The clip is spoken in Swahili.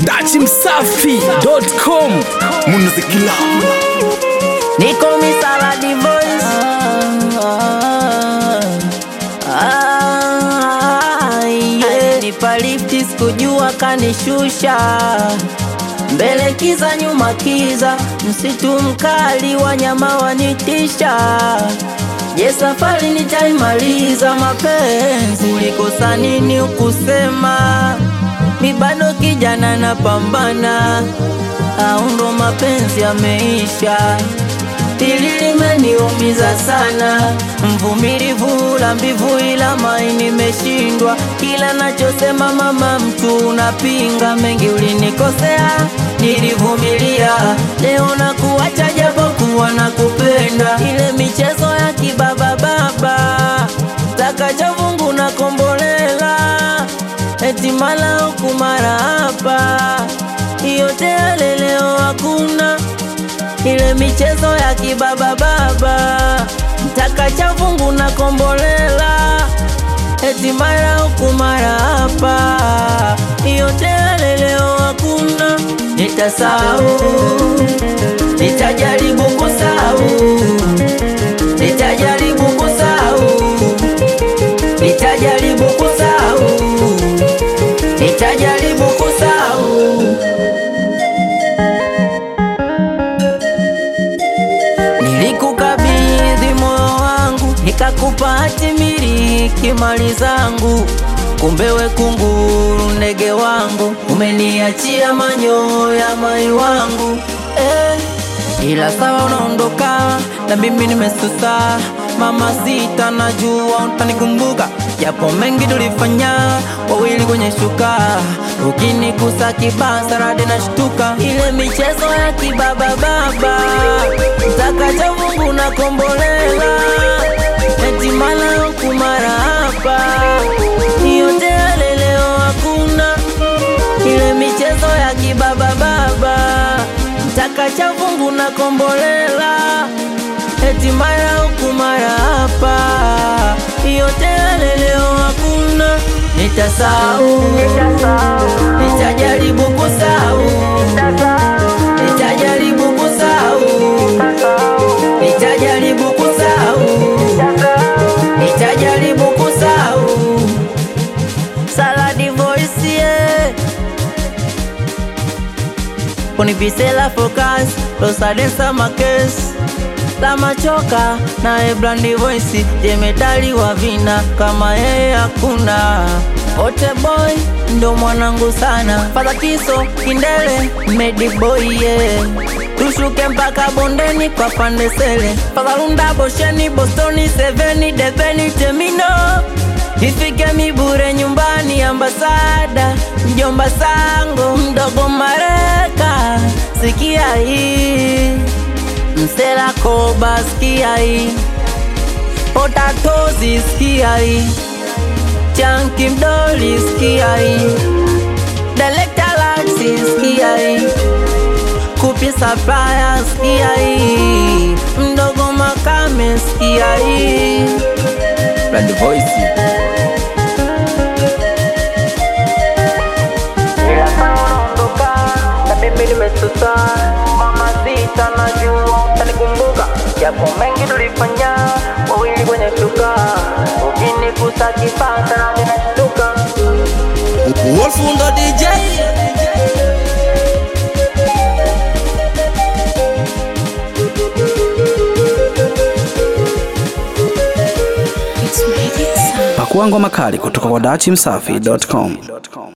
dachimsafi.com munazikila Niko Misaladi Voice. Ah, yeah. Nipa lifti sikujua kanishusha mbele kiza nyuma kiza msitu mkali wanyama wanitisha je safari nitaimaliza mapenzi ulikosa nini ukusema mi bado kijana napambana au ndo mapenzi yameisha Hili limeniumiza sana, mvumilivu la mbivu, ila maini nimeshindwa. Kila nachosema mama, mtu unapinga. Mengi ulinikosea, nilivumilia. Leo na kuacha japo kuwa na kupenda. Ile michezo ya kibaba baba, takacha vungu na kombolela, eti mala huku mara hapa, yote yale leo hakuna ile michezo ya kibaba baba, mtaka cha vungu na kombolela, eti mara huku mara hapa, yote yale leo hakuna. Nitasahau, nitajaribu kusahau, nitajaribu kusahau, nitajaribu kusahau, nitajaribu kusahau. Nilikukabidhi moyo wangu, nikakupa hati miliki mali zangu, kumbe we kunguru ndege wangu, umeniachia manyoya mai wangu eh. Ila sawa unaondoka na mimi nimesusa, mama sita, najua utanikumbuka, japo mengi tulifanya wawili kwenye shuka, ukinikusa kibasa radi na shtuka, ile michezo ya kibaba baba, mtakacha Mungu na kombolela, eti mala huku mara hapa, yote yale leo hakuna ile michezo ya kibaba baba, mtakacha vungu na kombolela, eti mara huku mara hapa, yote yale leo hakuna. Nitasahau, nitajaribu kusahau, nitajaribu kusahau, nitajaribu kusahau, nitajaribu kusahau. Saladi voice yeah. Unipise la focus Rosa densa makes la machoka na Ebrandi voice jemedali wa vina kama yeye hakuna Ote boy ndo mwanangu sana Fadha kiso kindele medi boy yeah. Tushuke mpaka bondeni kwa pande sele Fadha lunda bosheni bostoni seveni deveni temino Ifike mibure nyumbani ambasada mjomba sango mdogo mareka sikia hii msela koba sikia hii potatozi sikia hii chanki mdoli sikia hii delekta laksi sikia hii kupi sapaya sikia hii mdogo makame sikia hii Brand voice Ila kama unaondoka na mimi nimesusa, mama sita, najua utanikumbuka, japo mengi tulifanya wawili kwenye shuka, ukinigusa kipata na ninashtuka. wolfundo dj pakua ngoma kali kutoka kwa dachimsafi.com